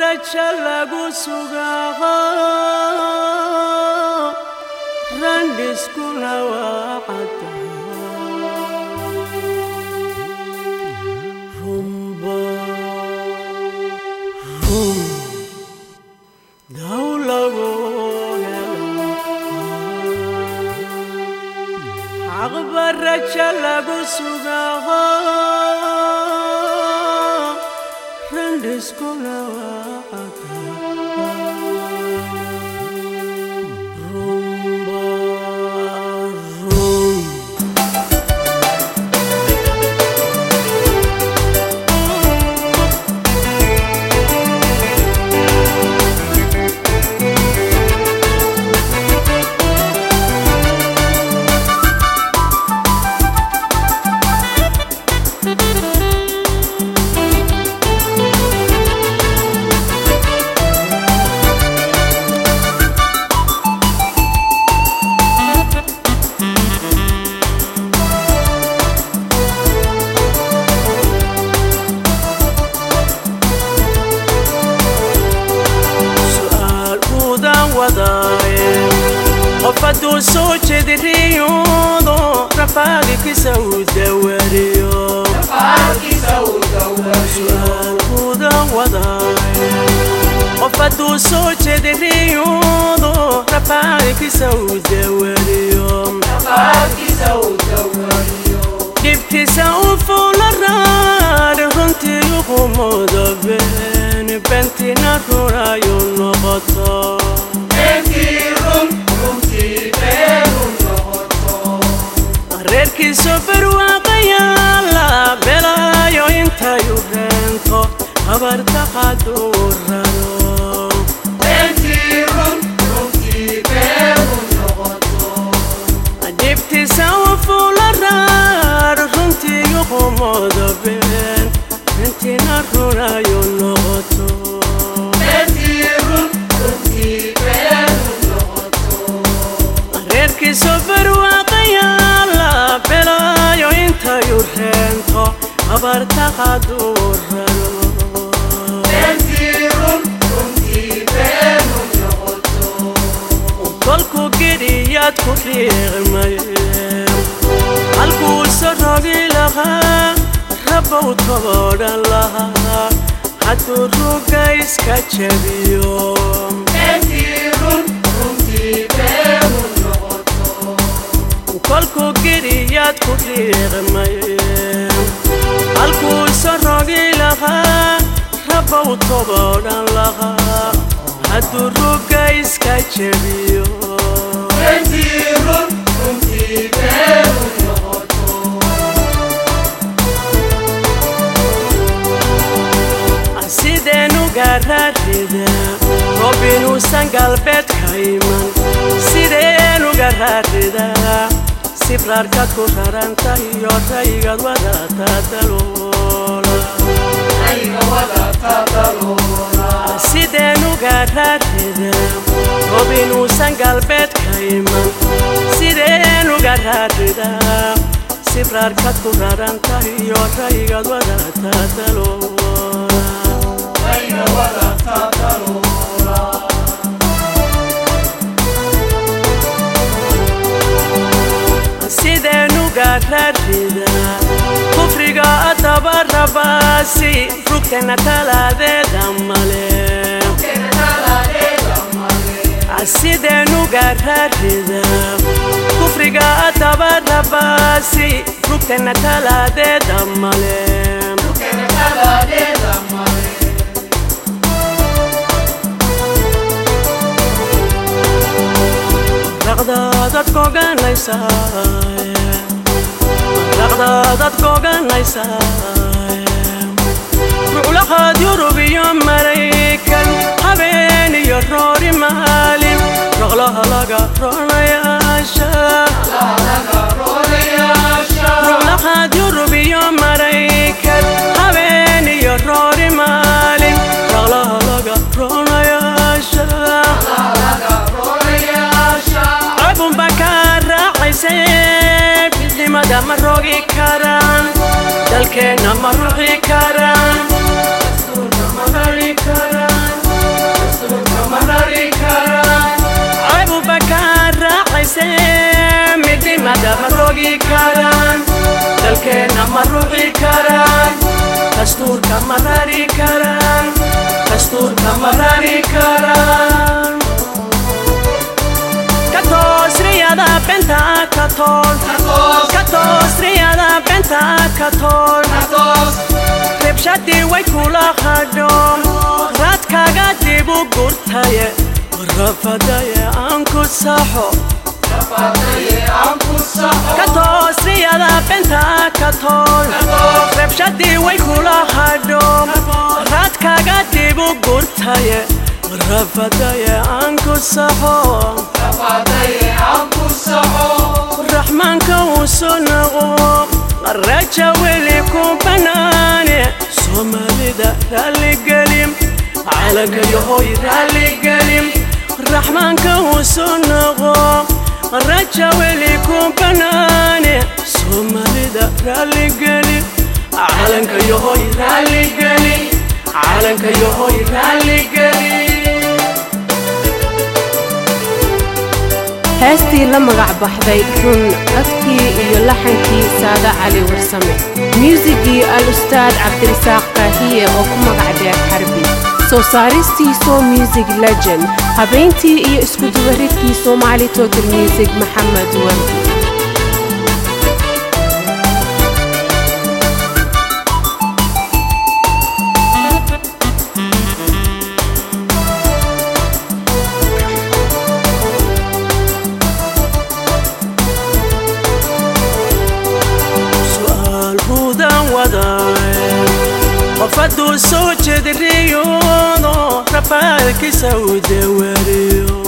raja lagu sugaaqo randhiskuna waa cadda rumba rum daw lagu helo xaqba raja lagu sugaaqo randhiskuna waa cadda rumba rum su'aal uudaan wadaaye qof hadduu soo jediriyoodo rafaadikisa uu dawariyo su'aal uudaan wadaaye qof hadduu soo jediriyoodo rafaadikisa uu dawariyo dhibtiisa u fuula raad runtii uqumooda been bentina runayu noqoto reerkiisu barwaaqayaala belaayo intayu reento habarta qaduu raro dhibtiisa u fuula raad runtii uqumooda been bentina runayu noqoto reerkiisu barwaaqayaala belaayo intayu reento habarta qaduu raro kolku gidhiyaad ku riiqmay halkuusa rogi lahaa rabbow toboodhan lahaa hadduu ruga iska jabiyo kolku gidhiyaad ku riiqmay halkuusa rogi lahaa rabbow toboodhan lahaa hadduu ruga iska jabiyo sideenu gararida roob inuusan galbeedka iman sideenu gararida sibraarkaad ku raranta iyo raygad wadata daloola sideenu gararida roob inuusan galbeedka iman sideenu gararida sibraarkaad ku raranta iyo raygad wadata daloola sideenu gararida kufriga adaba rabaasi rugtana talaadeeda male sideenu gararida kufriga adaba rabaasi rugtana talaadeeda male raqdaadad koganaysaa raqdaadad koganaysaa ruclaqaad yurub iyo maraykan habeen iyo roori maalin roqlaha laga roonayaasha ruclaqaad yurub iyo maraykan habeen iyo roori maalin roqlaha laga roonayaasha cabunba ka raacaysay midnimada ma rogi karaan dalkeenna ma ruxi karaan dastuurka ma rari karaan abubakar raacayse midnimada ma rogi karaan dalkeenna ma ruxi karaan dastuurka ma rari karaan dastuurka ma rari karaan katoosriyada benta katool katoosriyada benta katool ribshadii way kula hadho raadkaaga dib u gurtaye rafadaye aan ku saxo katoosriyada benta katool rabshadii way kula hadho raadkaaga dib u gurtaye rafadaye aan ku saxo raxmaanka uu soo naqo raja weli ku banaane soomaalida raalligelim calanka yahoy raalligelim raxmaanka uu soo naqo raja weli ku banaane soomaalida raalligeli calanka yahoy raalligeli calanka yahoy raalligeli heestii la magac baxday run codkii iyo laxankii saada cali warsame muusigii al-ustaad cabdirisaaq kaahiye oo ku magac dheer xarbi soo saaristii soo music legend habayntii iyo iskudubaridkii soomaali total music maxamed wardi qofaduu soo jediriyoodo rafaalkiisa u dawariyo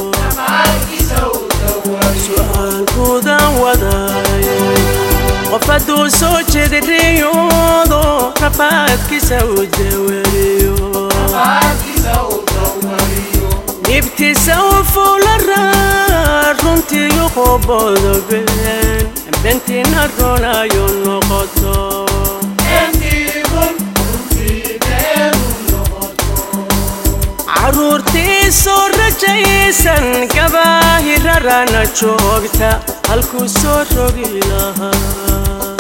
su'aalkuudan wadaaye qofaduu soo jediriyoodo rafaadkiisa u dawariyo dhibtiisa u fuularaa runtiiyu qobodobeen bentina ronayo noqoto caruurtii soo rajaysan gabaahirarana joogta halkuu soo rogi lahaa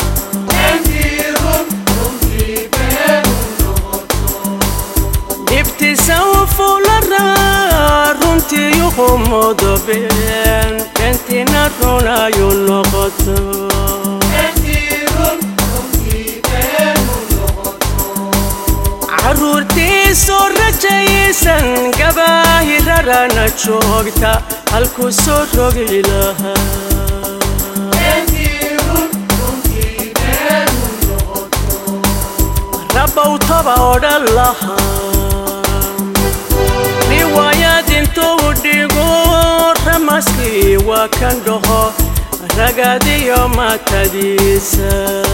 dhibtiisa u fuularaa runtii yuqumodobeen bentina runayu noqoto caruurtii soo rajaysan gabaahirarana joogta halkuu soo rogi lahaa rabow toba odhan lahaa riwaayad intuu dhigo ramaskii waa kan dhaho ragadiyo matadiisa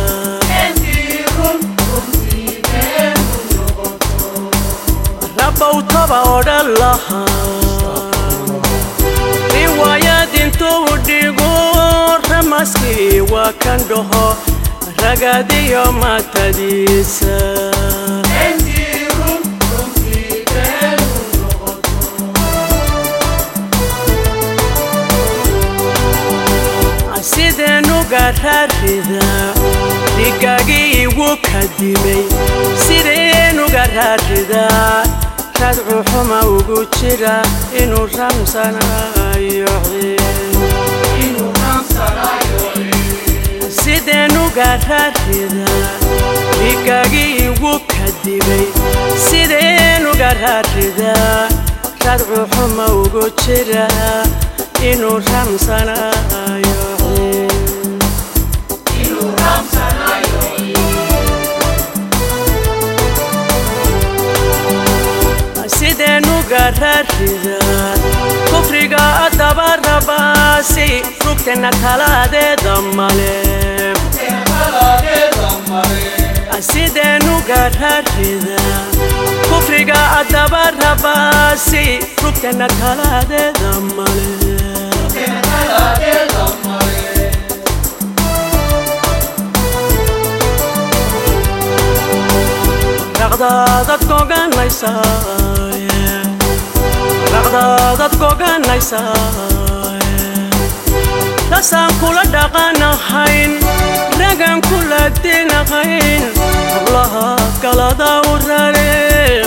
rabow toba odhan lahaa riwaayad intuu dhigo ramaskii waa kan dhaho ragadiyo matadiisa sideenuga raarida dhigaagii igu kadimay sideenuga raaridaa radcu xuma ugu jira inuu ramsanayo sideenuga raarida dhigaagii igu kadimay sideenuga raaridaa radcu xuma ugu jira inuu ramsanayo sideenuga raarida kufriga adaba rabaasi rugtena talaadeeda male sideenuga raarida kufriga adaba rabaasi rugtena talaadeeda male raqdaadad goganaysaay dhacdaadad goganaysaa tasaan kula dhaqanahayn ragan kula dinahayn hablaha kalada u rare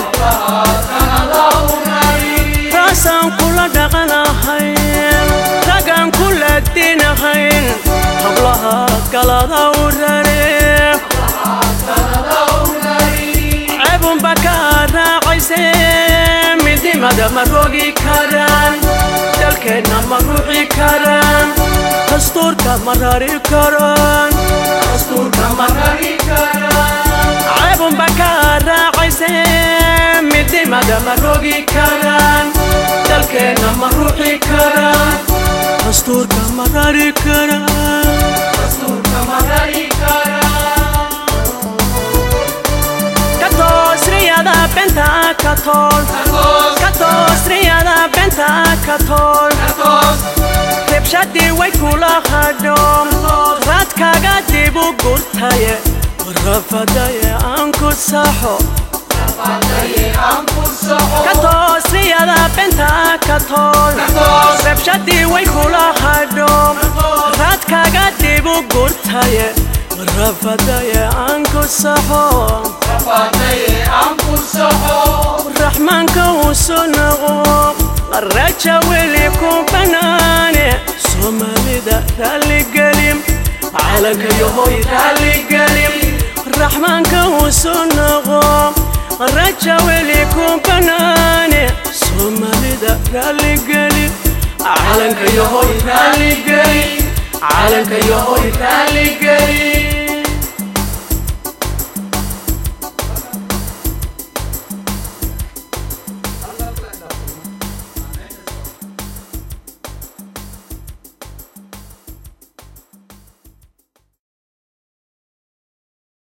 taasaan kula dhaqanahayn ragan kula dinahayn hablaha kalada u rare ceebunba ka raacayse midnimada ma rogi karaan dalkeenna ma ruuxi karaan dastuurka ma rari karaan ceebunba ka raacayse midnimada ma rogi karaan dalkeenna ma ruuxi karaan dastuurka ma rari karaan katoosriyada benta katool katoosriyada benta katool ribshadii way kula hadhoom raadkaga dibu gurtaye rafadaye aan ku saxo katoosriyada benta katool ribshadii way kula hadhoom raadkaga dibu gurtaye rafadaye aan ku saxo raxmaanka uu soo noqo raja weli ku banaane soomaalida raalligelim calanka yahoy raalligelim raxmaanka uu soo noqo raja weli ku banaane soomaalida raalligelim calanka yahoy raalligelim calanka yahoy raalligelim